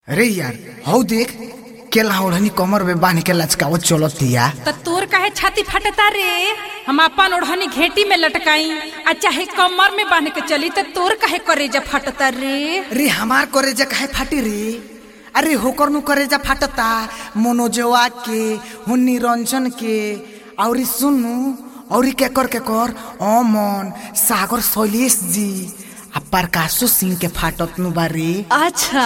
अरे यार हौ देख केला ओढ़नी कमर में बांध के लचकावत चलतिया त तोर काहे छाती फटता रे हम अपन ओढ़नी घेटी में लटकाई आ चाहे कमर में बांध के चली त तोर काहे करेजा फटता रे अरे हमार करेजा काहे फाटी रे अरे होकर नु करेजा फाटता मनोजवा के हुन्नी रंजन के औरी सुनु औरी के कर के कर अमन सागर शैलेश जी आ प्रकाशो सिंह के फाटत नु बारे अच्छा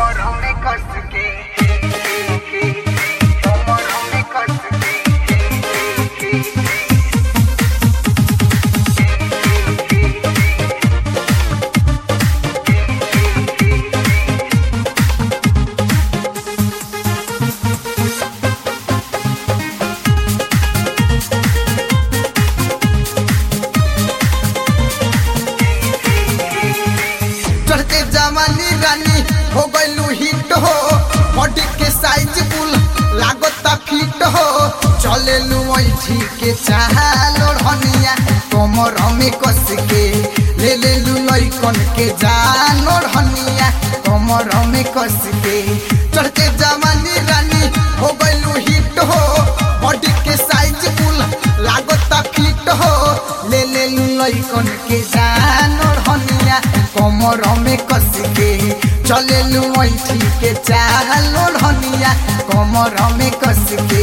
चढ़ते जवानी रानी हो गइलू हिट हो बॉडी के साइज कुल लागता फिट हो चलेलू ऐठी के चाल ओढ़निया कमर में कस के ले लेलू लइकन के जान ओढ़निया कमर में कस के चढ़ते जवानी रानी हो गइलू हिट हो बॉडी के साइज कुल लागता फिट हो ले लेलू लइकन के जान ओढ़निया कमर में कस के चलेलू ऐठी के चाल ओढ़निया कमर में कस के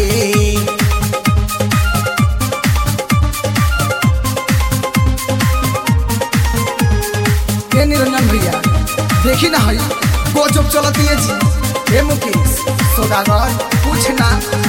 ए निरंजन भैया देखी ना हई गजब चलती है जी ए मुकेश सौदागर कुछ ना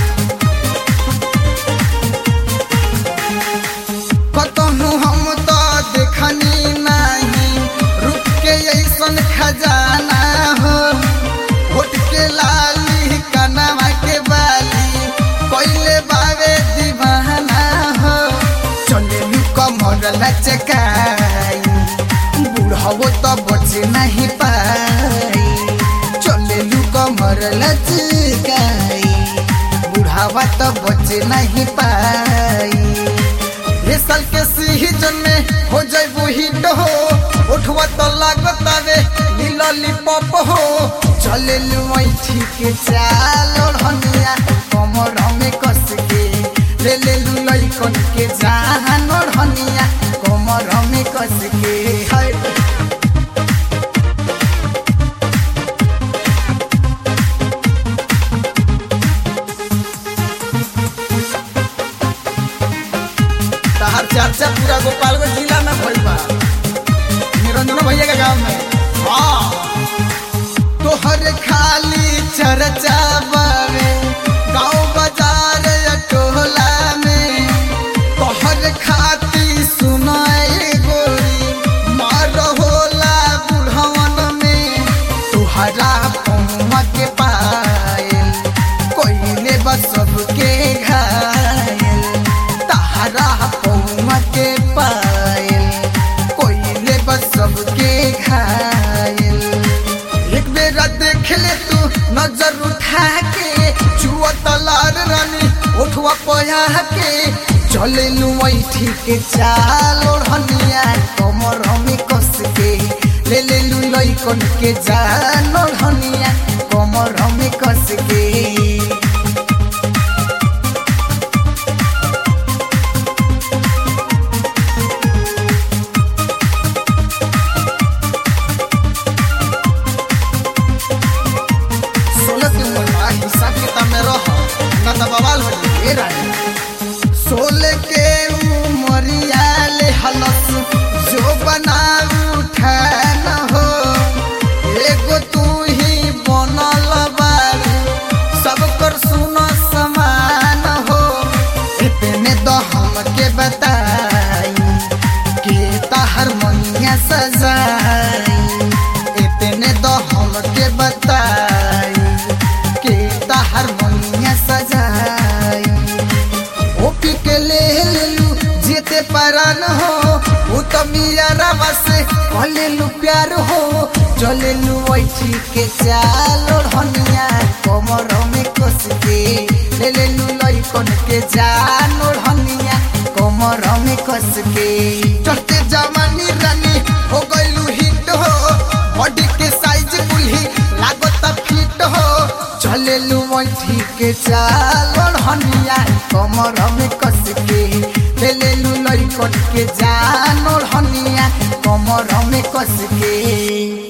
कतहु हम तो देखनी नहीं रुक के ऐसन खजाना हो होट के लाली कनवा के बाली कोइले बावे दीवाना हो चले लू कमर लचकाई बुढ़ावो तो बचे नहीं पाई चले लू कमर लचकाई बुढ़ावा तो बचे नहीं पाई ये साल के सीजन में हो जाइबू हिट हो उठवा तो लागत आवे लॉलीपॉप हो चले लुमैठी के चाल ओढ़निया कमर में कस के ले ले लू लइकन के जान ओढ़निया कमर में कस के हाय तहार चर्चा पूरा गोपालगंज जिला में भइल बा निरंजन भैया के गांव में हाँ तोहर खाली चर्चा बावे गांव बाजार या टोला में तोहर खाती सुनाए गोरी मार होला बुढ़वन में तुहरा पहुआ के पायल कोइले बस सबके घायल तहरा पौमा के पायल कोइले बस सबके घायल एक बेरा देख ले तू नजर उठा के छुआ तलार रानी उठवा पया के चले लू ऐठी के चाल ओढ़निया कमर में कस के ले ले लू लइकन के जान ओढ़निया कमर में कस के सोलह के उम्र बा हिसाब किताब में रह ना तो बवाल हो जाए रानी सोलह के उमरिया ले हलस जो बना उठा न हो एगो तू ही बनल बारू सब कर सुन समान हो इतने तो हमके बताई के तहर मनिया सजाई इतने तो हमके बताई के तहर मनिया सजाई ओपी के ले लेलू जेते परान हो वो तो मिया रवा से कहले लू प्यार हो चले लू ऐठी के चाल ओढ़निया कमर में कस के ले ले लू लइकन के जान ओढ़निया कमर में कस के चढ़ते जवानी रानी हो गइलू हिट हो बॉडी के साइज कुल्ही लागत फिट चले लू बैठी के चाल ओढ़निया कमर में कस के ले ले लू लई कट के जान ओढ़निया कमर में कस के